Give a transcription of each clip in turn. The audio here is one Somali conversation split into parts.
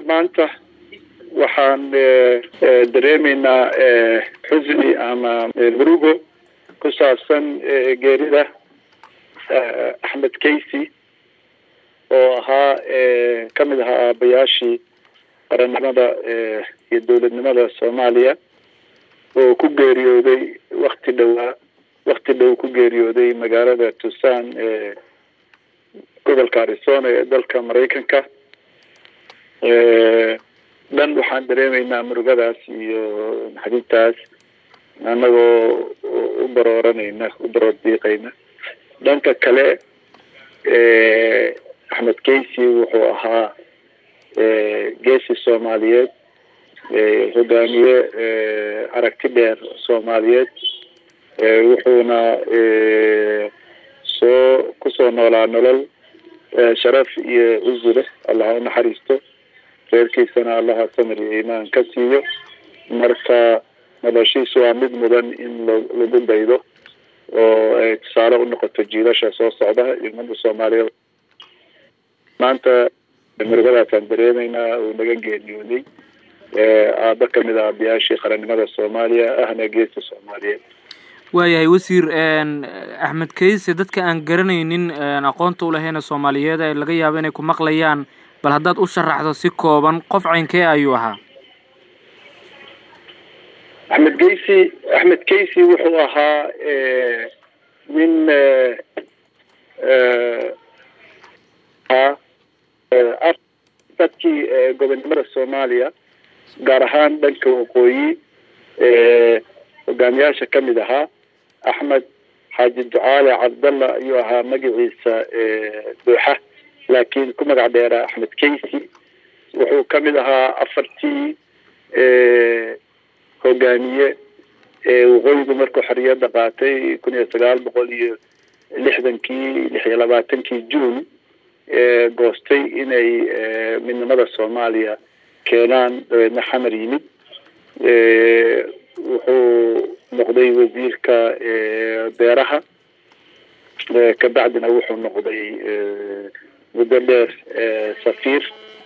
maanta waxaan dareemaynaa xusni ama murugo ku saabsan geerida axmed kaysy oo ahaa kamid ahaa aabayaashii qarannimada iyo dowladnimada soomaaliya oo ku geeriyooday wakti dhowaa wakti dhow ku geeriyooday magaalada tucson ee gobolka arizona ee dalka maraykanka dhan waxaan dareemaynaa murugadaas iyo naxdintaas annagoo u barooranayna u baroor diiqayna dhanka kale axmed kaysy wuxuu ahaa geesi soomaaliyeed hogaamiye aragti dheer soomaaliyeed wuxuuna soo kusoo noolaa nolol sharaf iyo cuzi leh allah u naxariisto reerkiisana allaha samir iyo iimaan ka siiyo marka noloshiisu waa mid mudan in lagu daydo oo ay tusaale u noqoto jiilasha soo socda iyo umada soomaaliyeed maanta murugadaasaan dareemaynaa uu naga geeriyooday aaba kamid a aabayaashii qarannimada soomaaliya ahna geesa soomaaliyeed waayahay wasiir axmed kayse dadka aan garanaynin aqoonta u lahayna soomaaliyeed ee laga yaabo inay ku maqlayaan bal haddaad u sharaxdo si kooban qof caynkee ayuu ahaa axmed kaysy axmed kaysy wuxuu ahaa nin dadkii gobonnimada soomaaliya gaar ahaan dhanka waqooyi hogaamiyaasha kamid ahaa axmed xaaji ducaale cabdalla ayuu ahaa magaciisa buuxa laakiin ku magac dheeraa axmed kaysy wuxuu kamid ahaa afartii hogaamiye waqooyigu markuu xoriyadda qaatay kun iyo sagaal boqol iyo lixdankii lix iyo labaatankii juun goostay inay midnimada soomaaliya keenaan dabeedna xamar yimid wuxuu noqday wasiirka beeraha kabacdina wuxuu noqday muddo dheer safiir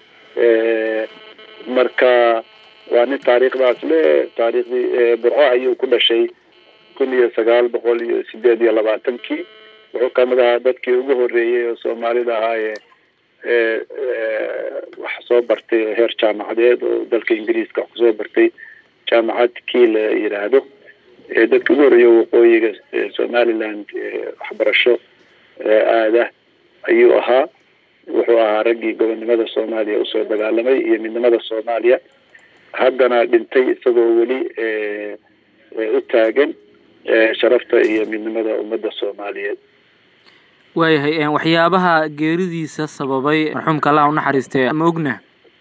marka waa nin taariikhdaas le taariikhdii burco ayuu ku dhashay kun iyo sagaal boqol iyo sideed iyo labaatankii wuxuu kamid ahaa dadkii ugu horeeyey oo soomaalida ahaa ee wax soo bartay heer jaamacadeed oo dalka ingiriiska wax kusoo bartay jaamacad kii la yidhaahdo dadkii ugu horeeya waqooyiga somaliland waxbarasho aada ayuu ahaa wuxuu ahaa raggii gobonnimada soomaaliya usoo dagaalamay iyo midnimada soomaaliya haddana dhintay isagoo weli u taagan sharafta iyo midnimada ummadda soomaaliyeed waayahay waxyaabaha geeridiisa sababay marxuumka allah u naxariistay ma ogna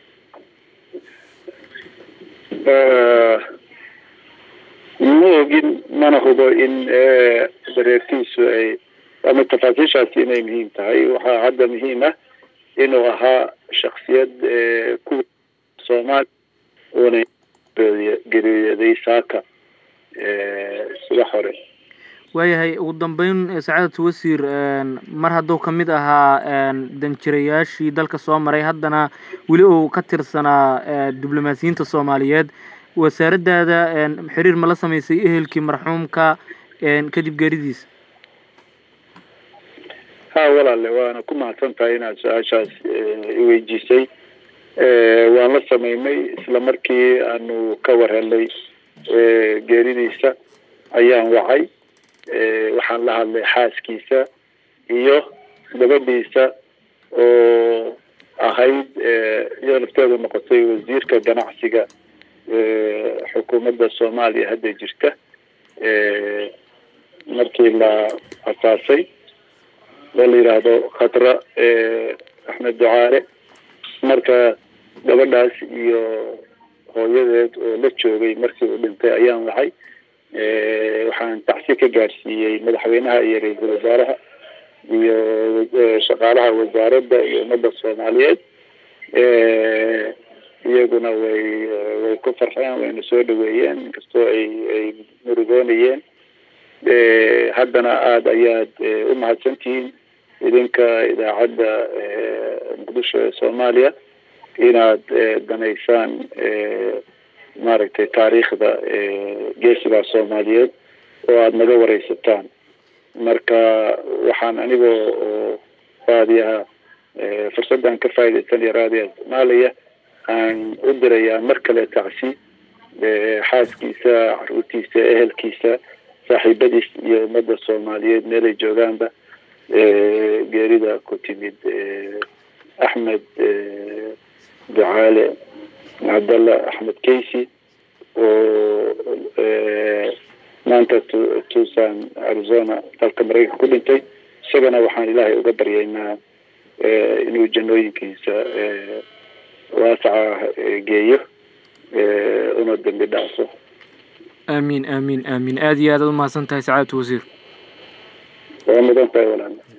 ma ogin mana hubo in dareertiisu ay ama tafaasiishaasi inay muhiim tahay waxaa hadda muhiim ah inuu ahaa shaksiyad ku soomaali uuna geeriyooday saaka subax hore waayahay ugu dambeyn sacaadatu wasiir mar hadduu kamid ahaa danjirayaashii dalka soo maray haddana weli uu ka tirsanaa diblomaasiyiinta soomaaliyeed wasaaraddaada xiriir ma la sameysay ehelkii marxuumka kadib geeridiisa ha walaale waana ku mahadsan tahay inaad su-aashaas iweydiisay waan la sameynay isla markii aanu ka war helnay geeridiisa ayaan wacay waxaan la hadlay xaaskiisa iyo gabadhiisa oo ahayd iyadoo nafteedu noqotay wasiirka ganacsiga xukuumadda soomaaliya hadda jirta markii la asaasay oo la yidhaahdo khadra axmed ducaale marka gabadhaas iyo hooyadeed oo la joogay markii uu dhintay ayaan wacay waxaan tacsi ka gaadhsiiyey madaxweynaha iyo ra-iisul wasaaraha iyo shaqaalaha wasaaradda iyo ummadda soomaaliyeed iyaguna way way ku farxeen wayna soo dhaweeyeen inkastoo ay ay murugoonayeen haddana aada ayaad u mahadsantihiin idinka idaacadda muqdisho ee soomaaliya inaad danaysaan maaragtay taariikhda geesigaa soomaaliyeed oo aada naga wareysataan marka waxaan anigoo oo raadiyaha fursaddan ka faaidaysanaya raadiyaha isticmaalaya aan u dirayaa mar kale tacsi xaaskiisa caruurtiisa ehelkiisa saaxiibadiis iyo ummadda soomaaliyeed meelay joogaanba geerida ku timid axmed ducaale cabdalla axmed keysi oo maanta tucson arizona dalka maraykanka ku dhintay isagana waxaan ilaahay uga baryaynaa inuu janooyinkiisa waasaca geeyo una dambi dhacso aamin aamin aamin aada iyo aad aad umahadsan tahay sacaadatu wasiir waa mudan tahay walaal